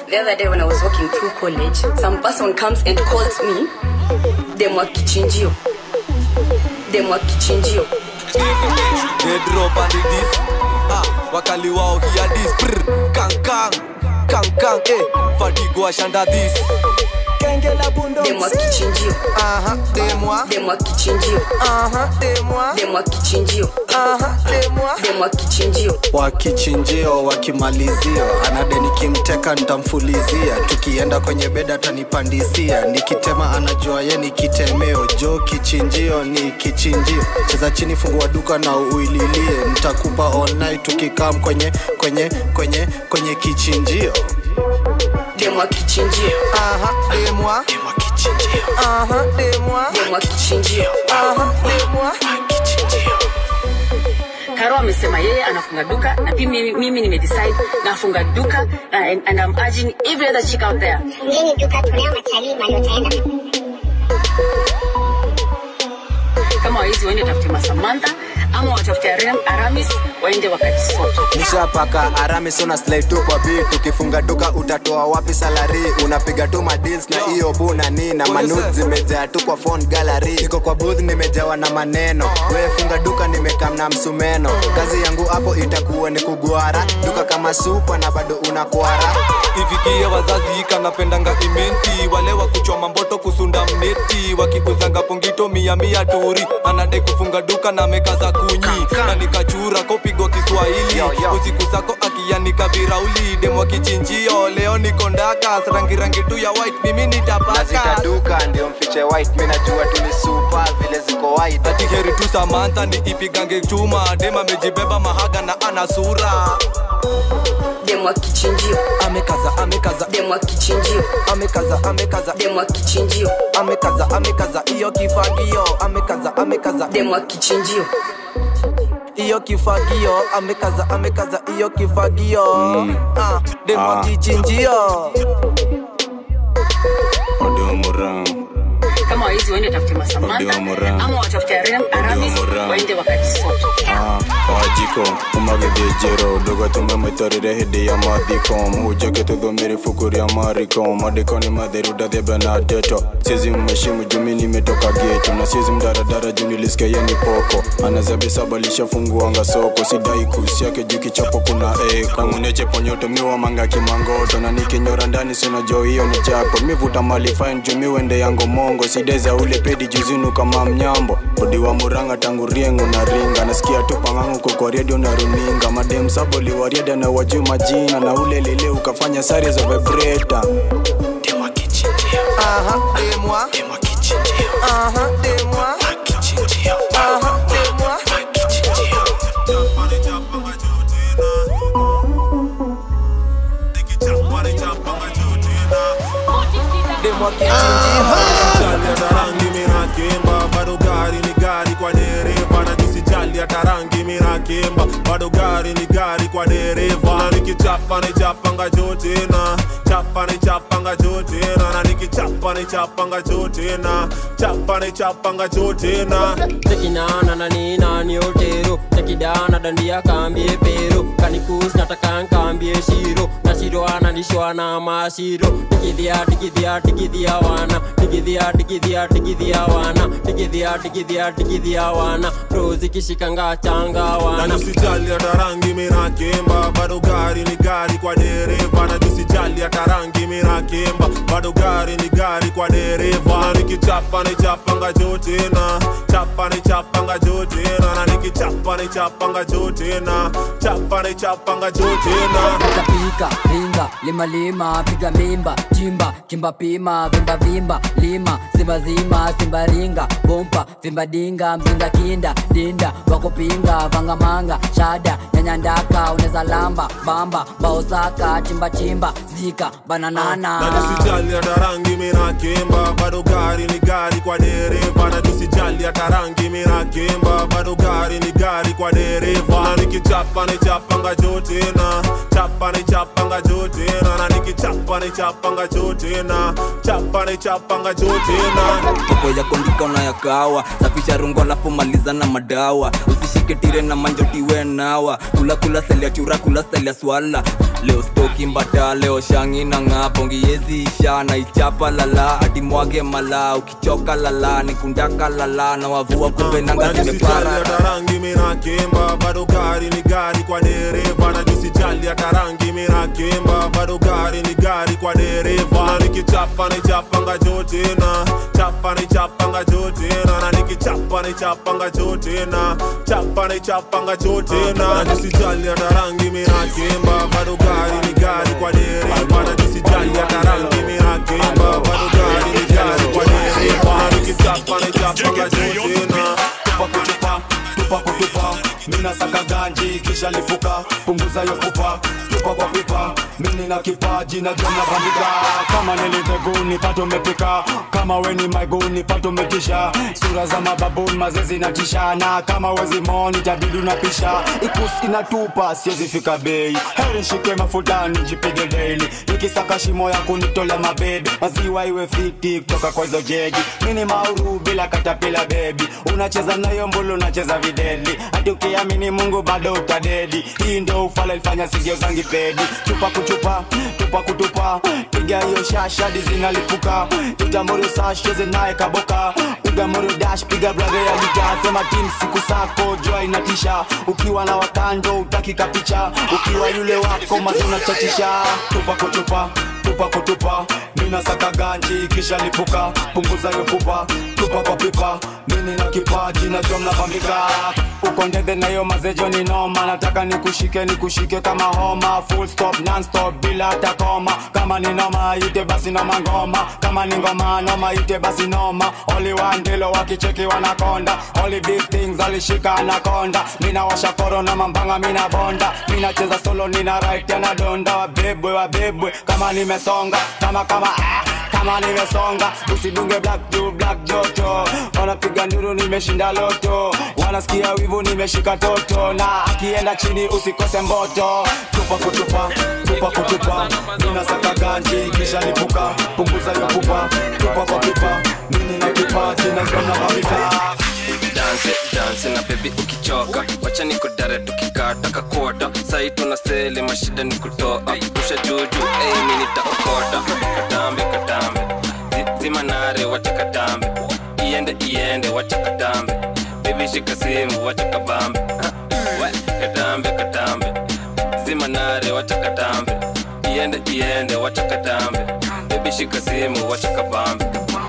The other day when I was walking through college, some person comes and calls me Demwa Kichinjio. Demwa Kichinjio. They drop and it is ah, wakali wao hear this Brr, kang kang kang kang eh fatigo ashanda this Genge la bundo Demwa Kichinjio. Aha, demwa Demwa Kichinjio. Aha, demwa Demwa Kichinjio. Aha, demwa Demwa Kichinjio. wakichinjio wakimalizia anade nikimteka ntamfulizia tukienda kwenye beda atanipandisia nikitema anajua ye ni kitemeo jo kichinjio ni kichinjio cheza chini fungua duka na uililie nitakupa all night tukikam kwenye kwenye kwenye kwenye kichinjio Demwa Kichinjio. Aha, demwa Demwa kichinjio Aha, demwa Demwa Kichinjio. Aha, demwa kichinjio Karo amesema yeye anafunga duka na pia mimi, mimi nimedecide nafunga duka uh, and, and I'm urging every other chick out there fungeni duka tunao matalii mali utaenda kama waizi waende watafute masamantha ama watafute Aram, aramis waende wakajisoto nishapaka arami sona slide tu kwa beat ukifunga duka utatoa wapi salari unapiga tu madeals na hiyo buna ni na manud zimejaa tu kwa phone gallery niko kwa booth nimejawa na maneno we funga duka nimekam na msumeno kazi yangu hapo itakuwa ni kugwara duka kama supa na bado unakwara ifikie wazazi kanapendanga imenti wale wa kuchoma mboto kusunda mneti wakikuzanga pongito mia mia turi anadai kufunga duka na meka za kunyi na nikachura kopigwa kiswahili usiku zako akianika virauli demwa kichinjio leo niko ndakas rangirangi tu ya white mimi nitapaka nazita duka ndio mfiche white mi najua tu ni supa vile ziko white ati heri tu samantha ni ipigange chuma dem amejibeba mahaga na ana sura Demwa Kichinjio. Amekaza, amekaza Demwa Kichinjio. Amekaza, amekaza Demwa Kichinjio. Amekaza, amekaza Iyo kifagio Amekaza, amekaza Demwa Kichinjio. Iyo kifagio Amekaza, amekaza Iyo kifagio Ah, Demwa Ah. kichinjio Odiomuram, kama waizi waende watafute masamantha Odiomuram. ama watafute Aram, aramis Odiomuram. waende wakajisoto ah, wajiko umagithĩnjĩro ndũgatũme hĩndĩ ya mathiko mũhunjage tũthomere ibuku rĩa mariko maandĩko nĩ matheru ndathembe na ndeto siezi mheshimu jumi nimetoka geto na siezi mdaradara juu nilisikia ye ni poko anazabisaba lishafunguanga soko sidai kusi yake juu kichapo kuna eko nanguneche ponyoto miwa manga kimangoto na nikinyora ndani sinajo hiyo ni chako mivuta mali fine juu miwende yango mongo sideza ule pedi juzinu kama mnyambo odi wa muranga tangu riengo na ringa nasikia tu pangangu kwa redio na runinga madem saboli wariada na wajuu majina na ule lele ukafanya sare za vibrator Demwa kichinjio Aha, demwa Demwa kichinjio Aha, demwa kichinjio Aha, demwa kichinjio Demwa kichinjio Jali hata rangi minakemba bado gari ni gari kwa dereva na nisijali hata rangi minakemba bado gari ni gari kwa dereva na nikichapa ni chapanga jotena chapa ni chapanga jotena na nikichapa ni chapanga jotena chapa ni chapanga jotena tekinana na nina ni otero tekidana dandia kambie pero kanikus nataka nkambie shiro na shiro analishwa na mashiro tikidhia tikidhia tikidhia wana tikidhia tikidhia tikidhia wana tikidhia tikidhia tikidhia wana rozi kishikanga changa na wana nisijali hata rangi minakemba bado gari ni gari kwa dereva na nisijali hata rangi minakemba bado gari ni gari kwa dereva na nikichapa ni chapanga jotena chapa ni chapanga jotena na nikichapa ni chapanga jotena chapa ni chapanga jotena pika pinga lima lima piga mimba chimba kimba pima vimba vimba lima simba zima simba ringa bompa vimba dinga mzinga kinda dinda wakupinga vanga manga shada nyanya ndaka uneza lamba bamba baosaka chimba chimba zika bananana na nisijali hata rangi minakemba bado gari ni gari kwa dereva na nisijali hata rangi minakemba bado gari ni gari kwa dereva na nikichapa ni chapanga jotena chapa ni chapanga jotena na nikichapa ni chapanga jotena chapa ni chapanga jotena mambo ya kuandika unayakawa safisha rungo alafu maliza na madawa usishike tire na manjotiwe nawa kula kula seli ya chura kula style ya swala leo stoki kimbata leo shangi na ng'aa pongi yezi isha na ichapa lala atimwage mala ukichoka lala nikundaka lala na wavua kumbe nanga zimepara hata rangi mina kimba bado gari ni gari kwa dereva na jisijali hata rangi mina kimba bado gari ni gari kwa dereva na nikichapa nichapanga jotina chapa nichapanga jotina na nikichapa nichapanga jotina chapa nichapanga jotina na jisijali hata rangi mina kimba bado gari ni gari kwa dereva na jisijali hata rangi mina kimba bado gari ni gari kwa dereva na nikichapa nichapanga jotina tupa kutupa tupa kutupa mina saka ganji kisha lipuka punguza yo pupa tupa kwa pipa mini na kipaji na jom na bandika kama niliteguni pato mepika kama weni maiguni pato metisha sura za mababuni mazezi na tishana kama wezi moni tabidi unapisha ikus inatupa siwezi fika bei heri shike mafutani jipige daily nikisaka shimo ya kunitolea mabebe maziwa iwe fiti kutoka kwa hizo jegi mini mauru bila katapila bebi unacheza nayo mbulu unacheza videli hadi ukiamini mungu bado utadedi hii ndo ufala ilifanya sigio zangi pedi chupa kuchupa tupa kutupa piga hiyo shashadi zinalipuka tutamuru sasheze naye kaboka piga muru dash piga brother ya lita sema tim siku sako jua inatisha ukiwa na wakando utakika picha ukiwa yule wako mazuna chachisha tupa kutupa tupa kutupa mina saka ganji kisha lipuka punguza hiyo pupa tupa kwa pipa mini na kipaji na jom na pambika uko ndede na hiyo mazejo ni noma nataka nikushike nikushike kama homa full stop non stop bila hata koma kama ni noma ite basi noma ngoma kama ni ngoma noma ite basi noma only one ndilo wakicheki wanakonda only big things alishika anakonda mina washa korona mambanga mina bonda mina cheza solo nina right tena donda wabebwe wabebwe kama nimesonga kama kama ah kama nimesonga usidunge black to black joto wanapiga nduru nimeshinda loto wanasikia wivu nimeshika toto na akienda chini usikose mboto tupa kutupa tupa kutupa ninasaka ganji kisha lipuka punguza yo pupa tupa kwa pipa mini na kipaji na jona mavita danse danse na bebi ukichoka wacha nikudare tukikata kakota sai tuna seli mashida ni kutoa rusha juju ei mi nitaokota katambe katambe Zi- zimanare wacha katambe iende iende wacha katambe bebi shika simu wacha kabambe Ha, we, katambe katambe zimanare wacha katambe iende iende wacha katambe bebi shika simu wacha kabambe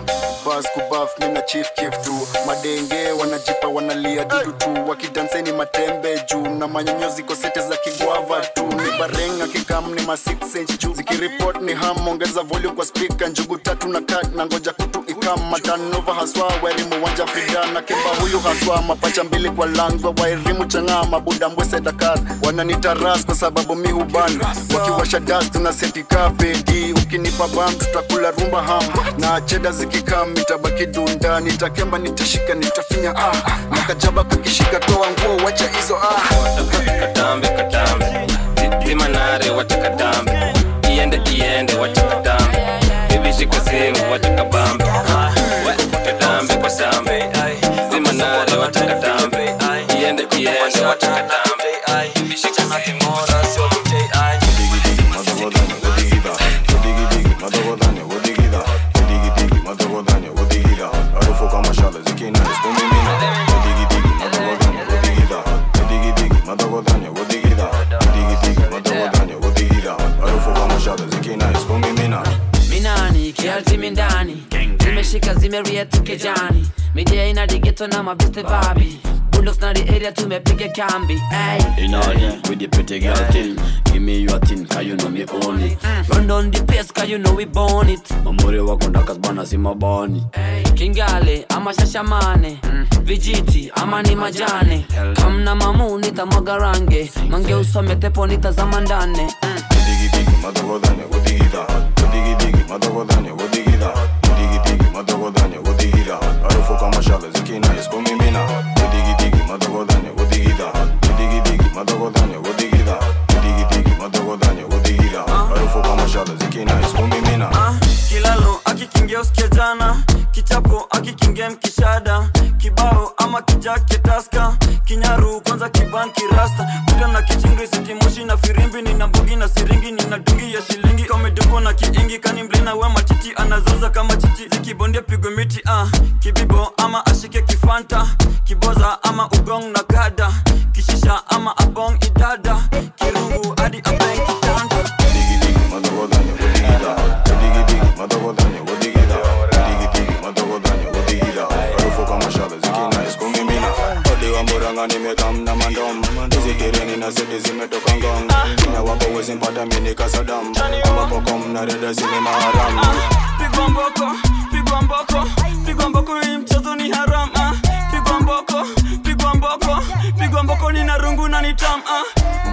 bas kubaf mina chief kif tu madenge wanajipa wanalia dudu tu wakidanseni matembe juu na manyonyozi kosete za kigwava tu ni barenga kikam ni ma 6 inch juu zikiripot ni ham ongeza volume kwa speaker njugu tatu na kat na ngoja kutu ikam matanova haswa wairimu wanja frida na kemba huyu haswa mapacha mbili kwa langwa wairimu chang'aa mabuda mbwese dakar wananitaras kwa sababu mi huban wakiwasha das tuna seti kapedi ukinipa bam tutakula rumba ham na cheda zikikam itabaki dunda nitakemba nitashika nitafinya ah makajaba kakishika toa nguo wacha hizo ah katambe katambe Zi- zimanare wacha katambe iende iende wacha katambe bibi shika simu wacha kabambe We, katambe katambe zimanare wacha katambe iende iende wacha katambe bibi shika simu minani kialtimi ndani zimeshika zimeria tukejani midia ina digeto na mabeste babi bulldogs na the area tumepiga kambi ay. In order with the pretty girl thing Give me your thing, cause you know me own it run down the pace cause you know we born it Mamuri wako ndakas bana si mabani kingale ama shashamane vijiti ama ni majane kamna mamu nitamwaga range mange usome tepo nitazama ndane mashala zikinais kumimina kilalo akikingia usikia jana kichapo akikingia mkishada kibao ama kijake taska kinyaru kwanza kiban kirasta kuta na kichingri sitimoshi na firimbi nina mbugi na siringi nina dungi ya shilingi kamedugo na kiingi kani mlina we matiti anazoza kama chichi zikibondia pigwe miti ah. kibibo ama ashike kifanta kiboza ama ugong na gada kishisha ama abong idada kirungu hadi abeng kitanda mburanga nimekam na mandom hizi kireni na seti zimetoka ngong na wapo wezi mpata mini kasadam ambapo kom na reda zini maharam pigwa mboko pigwa mboko pigwa mboko hii mchezo ni haram ah. pigwa mboko pigwa mboko pigwa mboko ni na rungu na ni tam ah.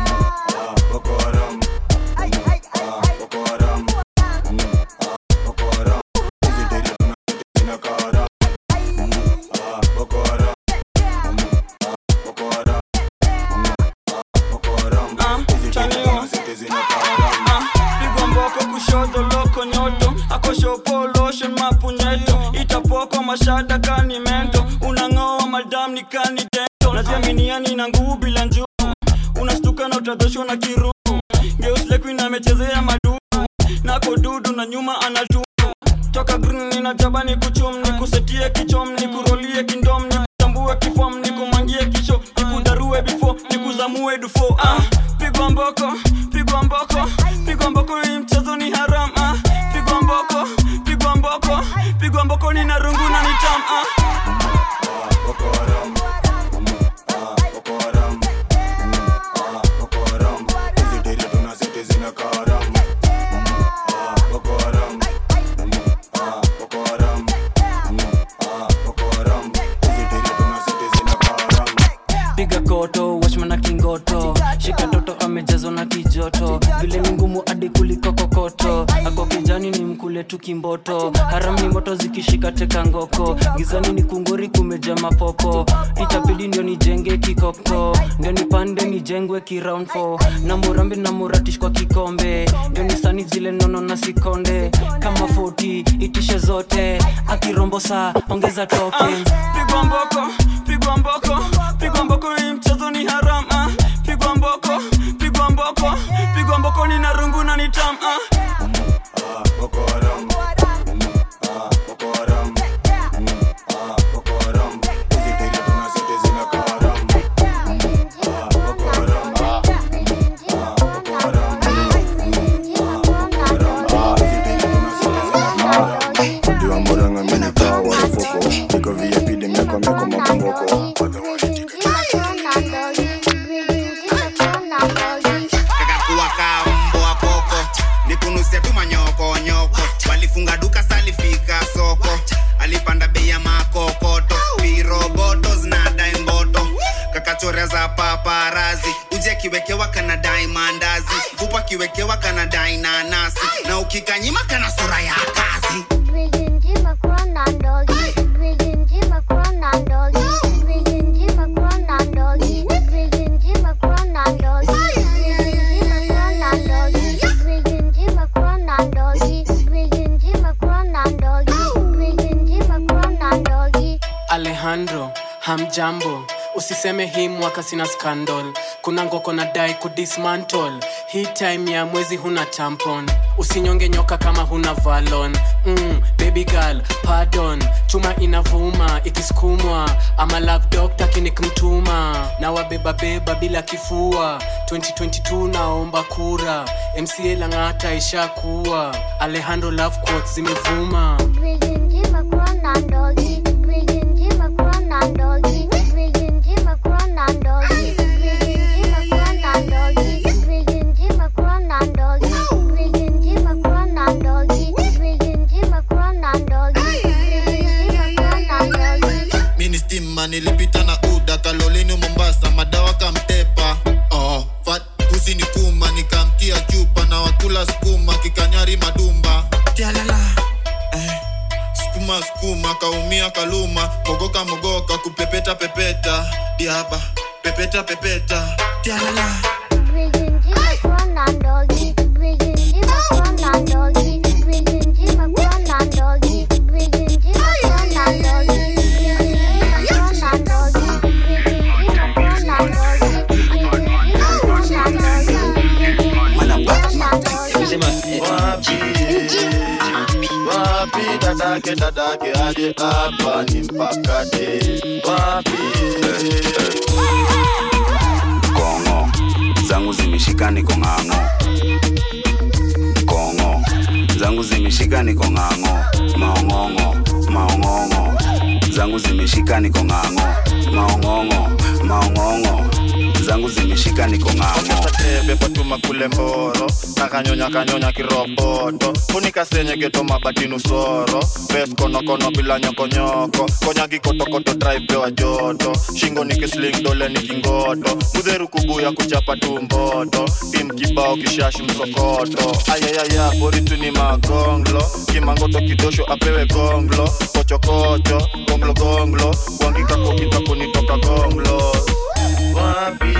pigwa mboko kushoto loko nyoto akoshopo lotion mapunyeto itapoko mashada kani mento unang'oa madam ni kani dento naziaminiani na nguvu bila njuu unastuka na utadhoshwa na kiruu geuslekuina amechezea madudu nako dudu na nyuma anatu toka green ninajaba ni kuchum ni kusetie kichom ni kurolie kindom ni kutambue kifom ni kumangie kisho ni kudarue bifo ni kuzamue dufo ah, pigwa mboko pigwa mboko pigwa mboko hii mchezo ni haram ah, pigwa mboko pigwa mboko pigwa mboko ni na rungu na nitam ah. piga koto wachman na kingoto shika toto amejazwa na kijoto vile ni ngumu hadi kuliko kokoto ako kijani ni mkule tu kimboto harami moto zikishika teka ngoko gizani ni kungori kumeja mapopo itabidi ndio nijenge kikoko ndio nipande nijengwe kiround 4 na murambi na muratish kwa kikombe ndio nisani zile nono na sikonde kama 40 itishe zote akirombo saa ongeza token pigwa mboko pigwa mboko pigwa mboko hii mchezo ni haram ah. pigwa mboko pigwa mboko pigwa mboko ni na rungu na ni tam ah. diwa mburanga minikaa warufuko niko vip demeko meko makomboko kakakuwa kaa mbwa koko nikunusia tu manyoko nyoko walifunga duka salifika soko alipanda bei ya makokoto piroboto zinadai mboto kakachorea za paparazi uje kiwekewa kanadai mandazi kupa kiwekewa kanadai nanasi na ukikanyima kana sura ya kazi alejandro hamjambo usiseme hii mwaka sina scandal kuna ngoko na dai kudismantle hii time ya mwezi huna tampon usinyonge nyoka kama huna valon mm, baby girl pardon chuma inavuma ikisukumwa ama love doctor kinikmtuma na wabebabeba bila kifua 2022 naomba kura mca lang'ata ishakuwa alejandro love quotes zimevuma mini stima nilipita na uda kalolini mombasa madawa kamtepa oh, fat kusi ni kuma nikamtia chupa na wakula skuma kikanyari madumba tialala eh, skuma skuma kaumia kaluma mogoka mogoka kupepeta pepeta diaba pepeta pepeta tialala Bridging, Jima, Kwana, Doggy. Bridging, Jima, Kwana, wapi dadake dadake aje hapa ni mpakate wapi kongo zangu zimeshika niko ng'ang'o kongo zangu zimeshika niko ng'ang'o maong'ong'o maong'ong'o zangu zimeshika niko ng'ang'o maong'ong'o maong'ong'o zangu zimeshika niko ng'ang'o tebe fatuma kule mboro nakanyonya kanyonya kiroboto funikasenye geto mabatinu soro bes konokono bila nyokonyoko konya gikotokoto traipewa joto shingo nikisling dole nikingoto mudheru kubuya kuchapa tumboto tim kibao kishashi msokoto ayayaya boritu ni magonglo kimangoto kidosho apewe gonglo kochokocho gonglo gonglo wangikako kitako nitoka gonglo wapi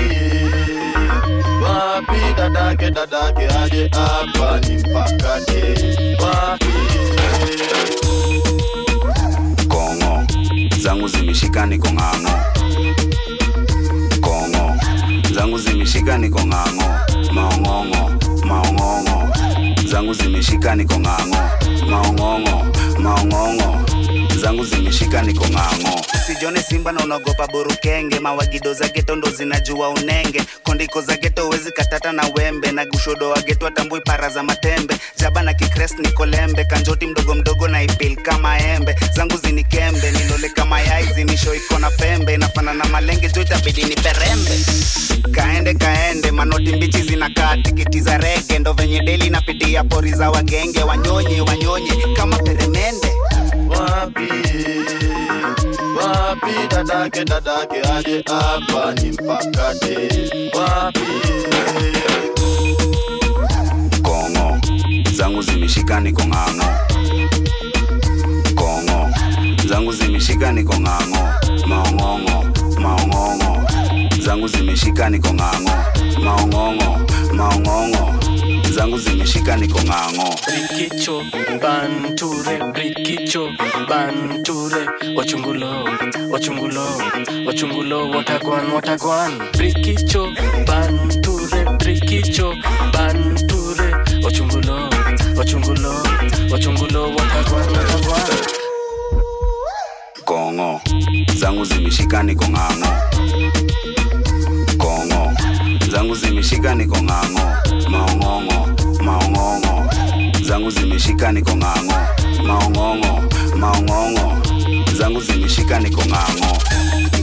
wapi dadake dadake aje hapa ni mpakate wapi kongo zangu zimeshika niko ng'ang'o kongo zangu zimeshika niko ng'ang'o maong'ong'o maong'ong'o zangu zimeshika niko ng'ang'o maong'ong'o maong'ong'o zangu zimeshika niko ng'ang'o usijone simba na unaogopa burukenge mawagido za geto ndo zinajua unenge kondiko za geto wezi katata na wembe na gushodo wa geto atambui para za matembe jaba na kikres nikolembe kanjoti mdogo mdogo na ipil kama embe zangu zinikembe nilole kama yai zinisho iko na pembe inafana na malenge jo itabidi ni perembe kaende kaende manoti mbichi zinakaa tikiti za rege ndo venye deli napitia pori za wagenge wanyonye wanyonye kama peremende wapi wapi dadake dadake aje hapa ni mpakate wapi kongo zangu zimeshika niko ng'ang'o kongo zangu zimeshika niko ng'ang'o maong'ong'o maong'ong'o zangu zimeshika niko ng'ang'o maong'ong'o maong'ong'o zangu zimeshika niko ng'ang'o rikicho banture rikicho banture wachungulo wachungulo wachungulo watagwan watagwan rikicho banture rikicho banture wachungulo wachungulo wachungulo watagwan watagwan kongo zangu zimeshika niko ng'ang'o kongo zangu zimeshika niko ng'ang'o maong'ong'o maong'ong'o zangu zimeshika niko ng'ang'o maong'ong'o maong'ong'o zangu zimeshika niko ng'ang'o